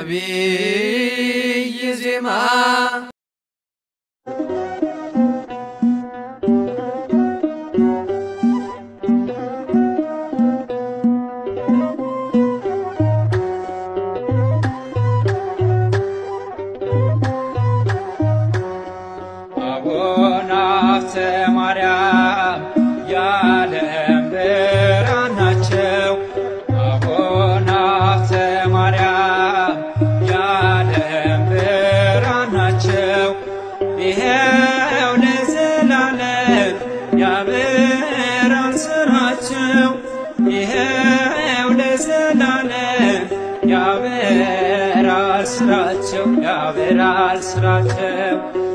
ነቢይ ዜማ አቡነ ሀብተ ማርያም የዓለም ብርሃን ናቸው። አቡነ ሀብተ ማርያም የዓለም ብርሃን ናቸው። ይኸው ለዘላለም ያበራል ስራቸው። ይኸው ለዘላለም ያበራል ስራቸው ያበራል ስራቸው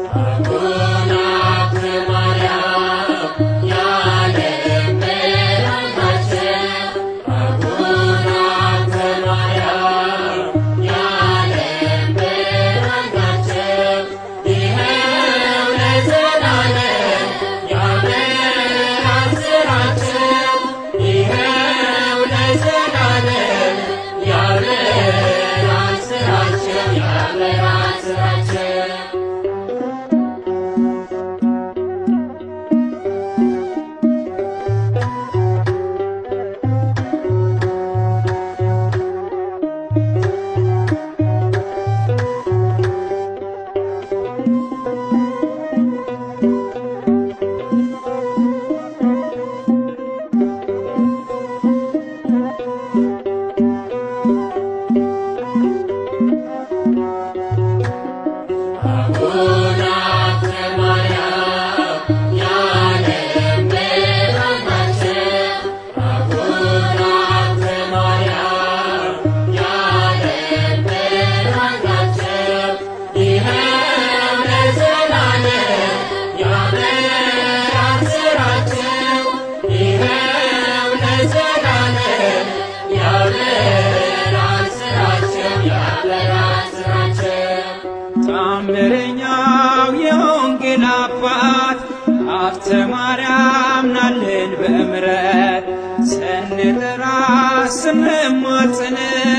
ታምረኛው የወንጌል አባት ሀብተ ማርያም ናልን በምረት ስንጠራ ስንማጽን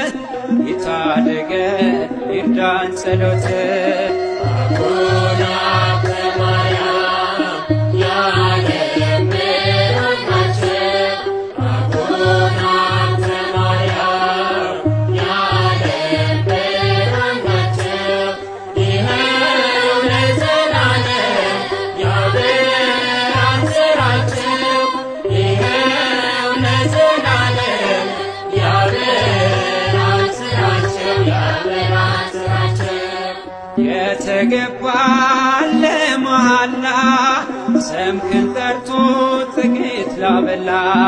ይታደገን ይርዳን ጸሎት የተገባለ መሃላ ስምህን ጠርቶ ጥቂት ላበላ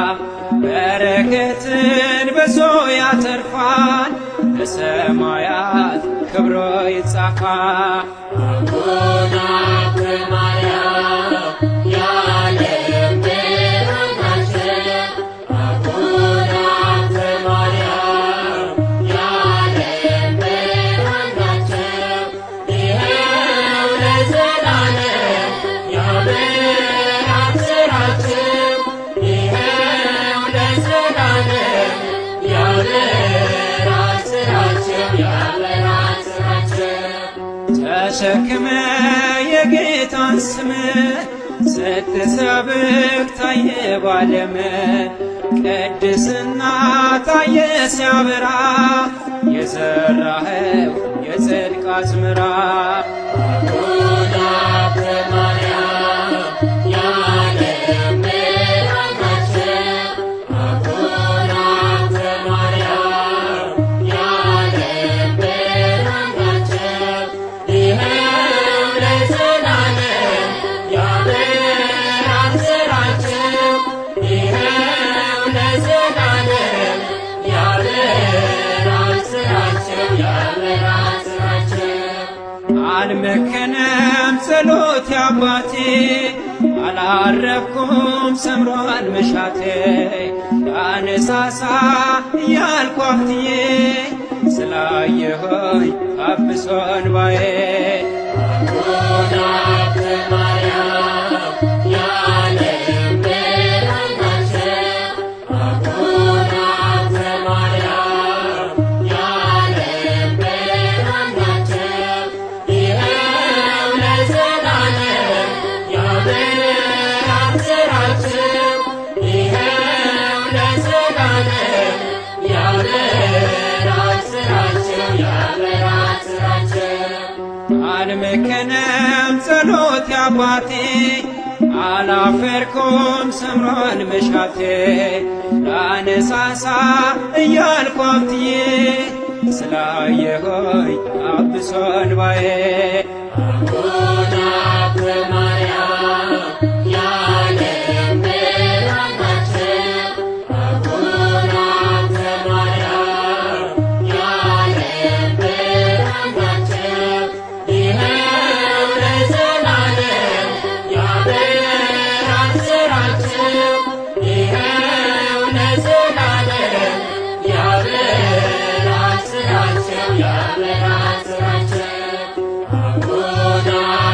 በረከትን በዞ ያተርፋል በሰማያት ክብሮ ይጻፋል። ተሸክመ የጌታን ስም ስትሰብክ ታየ ባለም ቅድስና ታየ ሲያበራ የዘራኸው የጽድቅ አዝመራ አልመከነም ጸሎት አባቴ አላረፍኩም ሰምሯል መሻቴ አነሳሳ እያልኩ አፍትዬ ስላየሆኝ አብሶ እንባዬ Yeah. አልመከነም ጸሎት አባቴ አላፈርኩም ሰምሯል መሻቴ ላነሳሳ እያልኩ ሀብትዬ ስላየሆይ አብሶ እንባዬ Yeah.